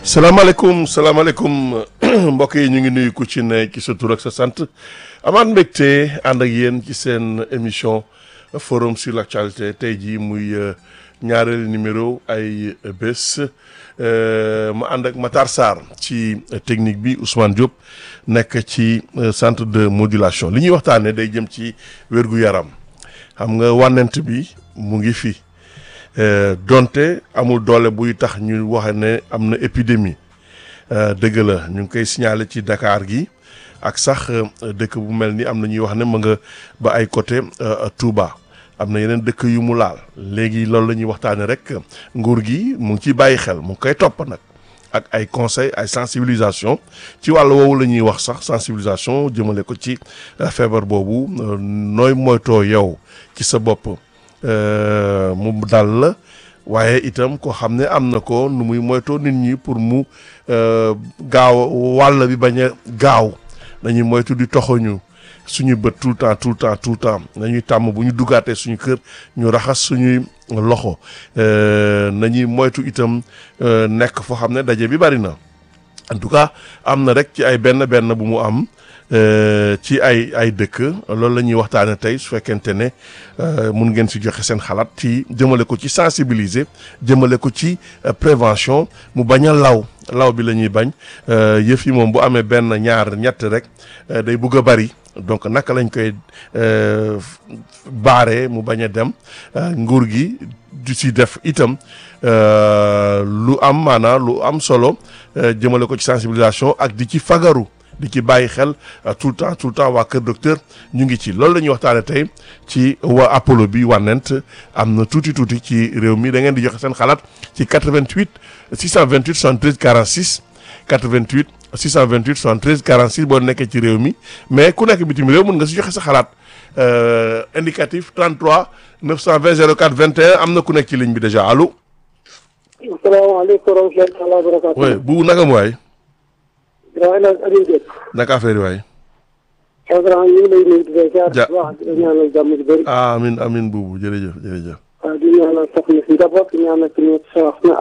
salaamaaleykum salaamaaleykum mbokk yi ñu ngi nuyu ku ci ne ci sa tur ak sa sant amaat mbégte ànd ak yéen ci seen émission forum sur l'actualité tey jii muy ñaareelu numéro ay bés ma ànd ak Matar Sarr ci technique bi Ousmane Diop nekk ci centre de modulation li ñuy waxtaanee day jëm ci wér-gu-yaram xam nga wànnent bi mu ngi fi. donte amul doole buy tax ñu wax ne am na épidémie dëgg la ñu ngi koy signaler ci Dakar gi ak sax dëkk bu mel ni am na ñuy wax ne ma nga ba ay côté Touba am na yeneen dëkk yu mu laal léegi loolu la ñuy waxtaanee rek nguur gi mu ngi ciy bàyyi xel mu ngi koy topp nag ak ay conseil ay sensibilisation ci wàll woowu la ñuy wax sax sensibilisation jëmale ko ci feebar boobu nooy moytoo yow ci sa bopp. mu dal la waaye itam ko xam ne am na ko nu muy moytoo nit ñi pour mu gaaw wàll bi bañ a gaaw nañuy moytu di toxoñu suñu bët tout le temps tout le temps tout le temps nañuy tàmm bu ñu duggaatee suñu kër ñu raxas suñuy loxo nañuy moytu itam nekk foo xam ne daje bi bari na en tout cas am na rek ci ay benn benn bu mu am ci ay ay dëkk loolu la ñuy waxtaane tey su fekkente ne mun ngeen si joxe seen xalaat ci jëmale ko ci sensibiliser jëmale ko ci prévention mu bañ a law law bi la ñuy bañ yëf yi moom bu amee benn ñaar ñett rek day bugg a bari donc naka lañ koy baaree mu bañ a dem nguur gi du si def itam lu am maanaam lu am solo jëmale ko ci sensibilisation ak di ci fagaru di ci bàyyi xel tout le temps tout le temps waa Kër Docteur ñu ngi ci loolu la ñuy waxtaane tey ci waa Apollo bi wànnent am na tuuti tuuti ci réew mi da ngeen di joxe seen xalaat ci 88 628 73 46 88 628 73 46 boo nekkee ci réew mi mais ku nekk bitim réew mën nga si joxe sa xalaat indicatif 33 920 04 21 am na ku nekk ci ligne bi déjà allo. asalaamaaleykum wa rahmatulah wa barakatuh. oui bu naka mu waay. waaw El Hadj Aliou Diop. naka affaire yi waay. Abraham ñu ngi lay nuyu di leen jaar. ja wax di ñaanal jàmm ji bëri. amin amin buubu jërëjëf jërëjëf. waaw di ñaanal soxna si njaboot di ñaanal suñu soxna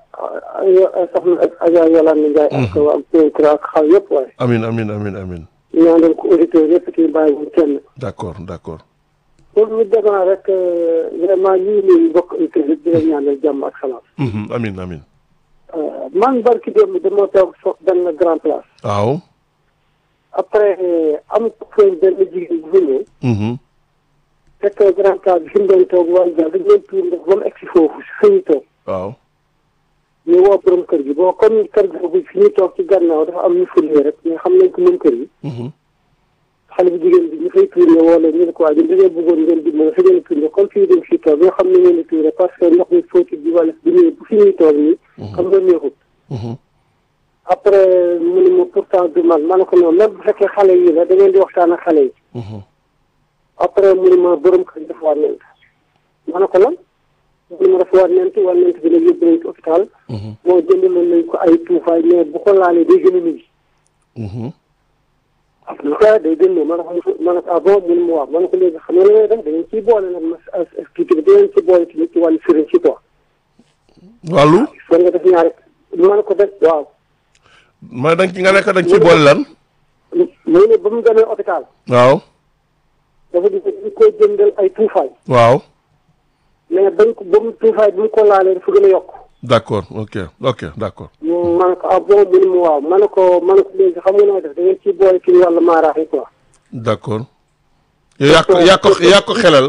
ak soxna ak Adja Yolande Ndiaye. ak waa Péncra ak xaw yëpp waaye. amin amin amin amin di ñaanal ko auditeurs yëpp ci bàyyi wu kenn. d'accord d'accord. pour ñu démarrer rek vraiment ñu ngi nuyu mbokk auditeurs yëpp di leen ñaanal jàmm ak salaam. Mhm, amin amin man barki démb dama toog so benn grand place. waaw. après am ko benn jigéen bu fi ñëw. Mhm, fekk grand place bi fi mu doon toog wàllu jàll dañu leen tuur ndox ba mu egg si foofu si fi ñu toog. waaw. ñu woo borom kër gi boo comme kër gi fi ñu toog ci gannaaw dafa am ñu fulee rek mais xam nañ ko moom kër gi. Mhm, xale bu jigéen bi ñu fay tuuree woo leen ñu ne ko waa ñun dañoo bëggoon ngeen di mën a fi ngeen di tuuree comme fii dañ fi toog ñoo xam ne ngeen di tuuree parce que ndox mi fóoti bi wala bi ñëwee bu fi ñuy toog nii. xam nga neexut. mhm, après mu ne ma pourtant du man ma ne ko noonu même bu fekkee xale yi la da ngeen di waxtaan ak xale yi. mhm. après mu ne ma borom kër gi dafa war nent ma ne ko lan mu ne ma dafa war nent war nent bi nag yóbbu nañ ko hôpital Mhm, moo jëndaloon nañ ko ay tuufaay mais bu ko laalee day gën a nuyu mhm. ah lu ko day gën a ma ne ko ma ne ko ah bon mu ne ma waaw ma ne ko léegi xam nga la ngay def da ngeen ciy boole nag ma expliqué bi da ngeen ci boole tamit ci wàllu sëriñ si quoi wàllu. foog nga def ñaari ma ne ko def waaw ma dañ ci nga nekk dañ ci boole lan. mu ne ba mu demee hôpital waaw. dafa di dañ koy jëndal ay tuufaay waaw. mais bañ ko ba mu tuufaay bi mu ko laalee dafa gën a yokk d'accord ok ok d'accord. ma ne ko ah bon mu ne ma waaw ma ne ko ma ne ko léegi xam nga noo def da ngeen ciy boole ci wàllu maaraax yi quoi. d'accord. yow yaa ko yaa ko yaa ko xelal.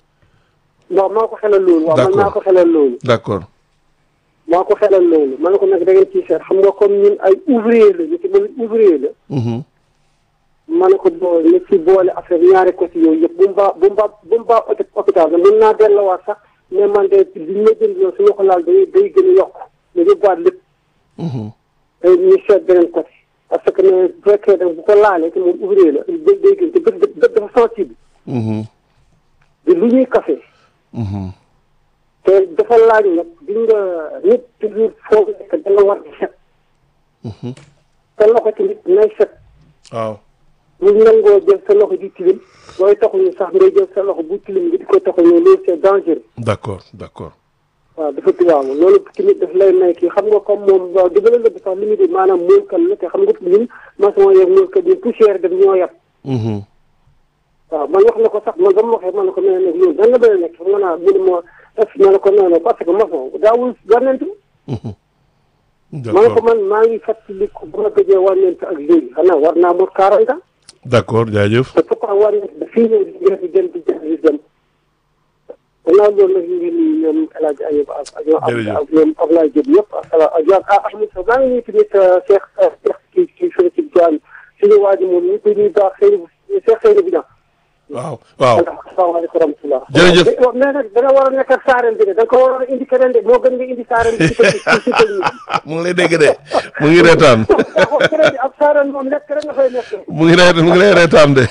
non maa ko xelal loolu. waaw man D'accord. maa ko xelal loolu. d'accord. maa ko xelal loolu ma ne ko nag da ngeen ciy seet xam nga comme ñun ay ouvrier la ñu ci mën ouvrier la. Mhm, ma ne ko boo ñu ci boole affaire ñaari côté yooyu yëpp bu mu baax bu mu baax bu mu baax hôpi- hôpital la mën naa delluwaat sax mais man de li ñu ma jënd loolu su ma ko laal day day gën a yokk nga yóbbuwaat lépp mhm. day ñu seet beneen côté. parce que ne bu fekkee nag bu ko laalee te moom ouvrier la day day gën te bët bët dafa sensible. Mhm, te lu ñuy café mhm. te dafa laaj nag di nga nit toujours foo nekk da nga war di set Mhm. te loxo tamit nay set waaw. bu nangoo jël sa loxo di tilim looy taxuñu sax ngay jël sa loxo bu tilim nga di ko taxuñu loolu c'est dangereux d'accord d'accord. waaw dafa tubaab loolu tamit daf lay may kii xam nga comme moom waaw dëgg la sax li mu di maanaam moolkat la te xam nga ñun maçon yeeg moolkat yi poussière dem ñoo yab. Mhm. waaw man wax na ko sax man ba ma waxee man na ko nee nag loolu dan la bëri nekk xam nga naa mu ne ma def ma ne ko nee na parce que maçon daawul wànnent Mhm. ma ne ko d'accord man maa ngi fàttaliku bu ma gëjee wànnent ak léegi xanaa war naa mot 40 ans d'accord jaajëf te pourquoi wànnent da fii ñëw di ngeen di dem di dem di dem gannaaw loolu nag ñu ngi nuyu ñoom El Hadj Ayib ak ak ñoom Jërëjëf. ak ñoom Ablaye Diop yëpp asalaam ak yow ah Ahmed Sow maa ngi nuyu tamit Cheikh Cheikh kii kii fële ci Diagne suñu waa ji moom ñu ngi koy nuyu baax Seydou Cheikh Seydou Bidan waaw waaw asalaamaaleykum wa rahmatulah. Jërëjëf. mais nag da nga war a nekk ak saareen bi de da nga ko war a indi keneen de moo gën nga indi saareen bi ci kër gi ci kër gi. mu ngi lay dégg de mu ngi reetaan waaw keneen bi ak saareen moom nekk rek nga fay nekk. mu ngi ree mu ngi lay reetaan de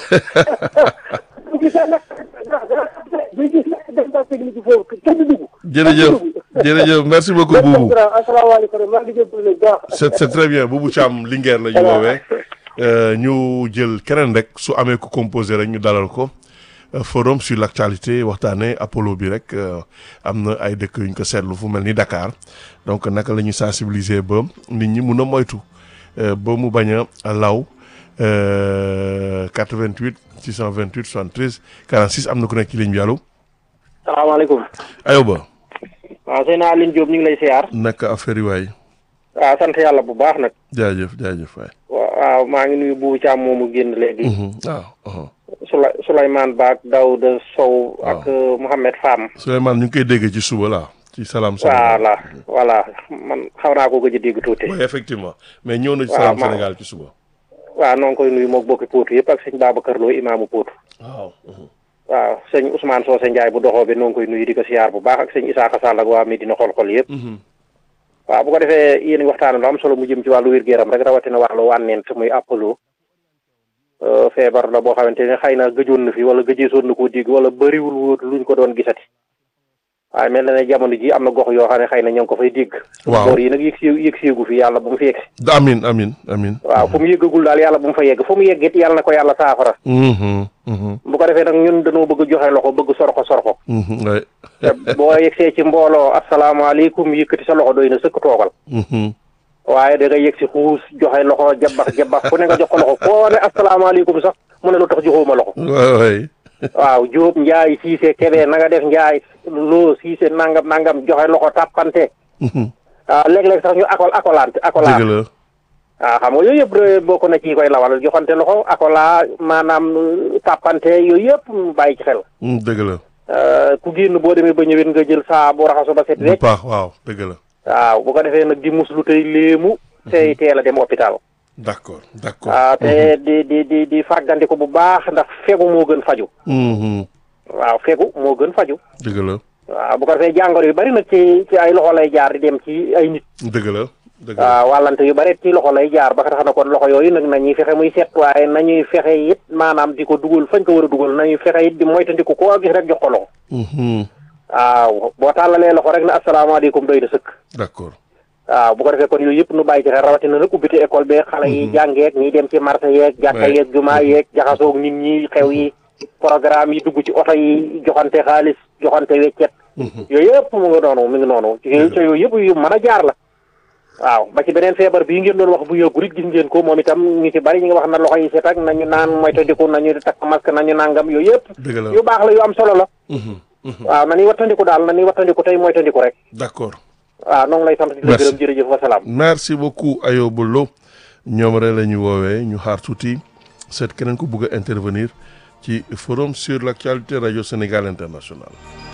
bu gisee nekk bu gisee nekk dem ba technique foofu kenn du dugg. jërëjëf jërëjëf merci beaucoup Boubou asalaamaaleykum maa ngi jégalu bu baax. c'est c'est très bien Boubou Thiam Linguère la ñu woowee Euh, ñu jël keneen rek su amee ku composé rek ñu dalal ko Euh, forum sur l'actualité waxtaanee Apollo bi rek euh, am na ay dëkk yu ñu ko seetlu fu mel ni Dakar donc naka la ñuy sensibiliser ba nit ñi mun a moytu euh, ba mu bañ a law euh, 88 628 73 46 am na ku nekk ci ligne bi allo salaamaaleykum Ayoba waaw sëy naa Aline Diop ñu ngi lay siyaar naka affaire yi waay waaw sant yàlla bu baax nag jaajëf jaajëf waay. waaw maa ngi nuyu Boubou Thiam moomu génn léegi Mhm, waaw. uh-huh. Souley Souleymane Ba ak Daouda Sow ak euh, Mouhamed Fam Souleymane ñu ngi koy dégg ci suba la ci Salam Sénégal. voilà voilà man xaw naa ko gëj a dégg tuuti oui effectivement mais ñëw na ci Waaw, Salam ma- Sénégal ci suba. waaw noo ngi koy nuyu mook bokki Potou yëpp ak sëñ Babacar Lo imaamu Potou waaw. waaw sëñ Ousmane Socé Ndiaye bu doxoo bi noo ngi koy nuyu di ko siyaar bu baax ak sëñ Isaaxa Sall ak waa Medina xol-xol yëpp waaw bu ko defee yéen a ngi waxtaan lu am solo mu jëm ci wàllu wér-gu-yaram rek rawatina wàllu wànneent muy Apollo Euh, feebar la boo xamante ne xëy na gëjoon na fi wala gëjeesoon na koo dégg wala bëriwul woon luñ ko doon gisati waaye mel na ne jamono ji am na gox yoo xam ne xëy na ñoo ngi ko fay dégg. Waaw. boor yi nag yëg si yëg seegu fi yàlla bu mu fi yegg si. Da- amin amin amin. waaw fu mu yëggagul daal yàlla bu mu fa yegg fu mu yegg it yàlla na ko yàlla saafara. Mhm, mhm, bu ko defee nag ñun dañoo bëgg joxe loxo bëgg sorxo sorxo. mhm, ouais. te boo yegsee ci mbooloo asalaamaaleykum yëkkati sa loxo doy na sëkk toogal. Mhm, waaye da nga yegg si xuus joxe loxo jabax jabax fu ne nga jox ko loxo foo ne asalaamaaleykum sax mu ne lu tax joxuma loxo. ouais, ouais. waaw Diop Ndiaye Cissé Kébé na nga def Ndiaye loo Cissé nangam nangam joxe loxo tàppante Mhm, ah léeg-léeg sax ñu akol akolante dëgg akolante la. waaw xam nga yooyu yëpp de bokk na ci koy lawal joxante loxo akola maanaam euh, tàppante yooyu yëpp mu bàyyi ci xel Mm, dëgg la. Euh, ku génn boo demee ba ñëwet nga jël saa bu raxasu ba set bu rek baax waaw dëgg la. waaw bu ko defee nag di muslu tey léemu tey teel a dem hôpital d'accord d'accord. waaw te di di di di fàggandiku bu baax ndax fegu moo gën faju Mhm, waaw fegu moo gën faju dëgg la waaw bu ko defee jàngoro yu bari nag ci ci ay loxo lay jaar di dem ci ay nit dëgg la dëgg la. waaw wàllante yu bari ci loxo lay jaar ba tax na kon loxo yooyu nag nañuy fexe muy set waaye nañuy fexe it maanaam di ko dugal fañ ko war a dugal nañuy fexe it di moytandiku koo gis rek jox ko loxo Mhm, waaw boo tàllalee loxo rek na asalaamaaleykum doy na sëkk d'accord. waaw bu ko defee kon yooyu yëpp nu bàyyi ci xel rawatina nag ubbite école bee xale yi jàngeeg ñiy dem ci marché yeeg jàkka Ouais. yeeg jumaa yeeg jaxasoog nit ñi xew yi programme yi dugg ci oto yi joxante xaalis joxante weccet yooyu yëpp mu ngi noonu mi ngi noonu ci ci yooyu yëpp yu mën a jaar la waaw ba ci beneen feebar bii ngeen doon wax bu yëggu it gis ngeen ko moom itam ñu ci bari ñu ngi wax na loxo yi set ak nañu naan moytandiku nañu takk masque nañu nangam yooyu yëpp dëgg la. yu baax la yu am solo la Mhm, mhm, waaw nañuy wattandiku daal nañuy wattandiku tey moytandiku rek d'accord. waaw noo ngi lay sant di la Merci. gërëm jërëjëf wasalaam merci beaucoup Ayoba Lo ñoom rek la ñu woowee ñu xaar tuuti seet keneen ku bugg a intervenir ci forum sur l'actualité radio Sénégal international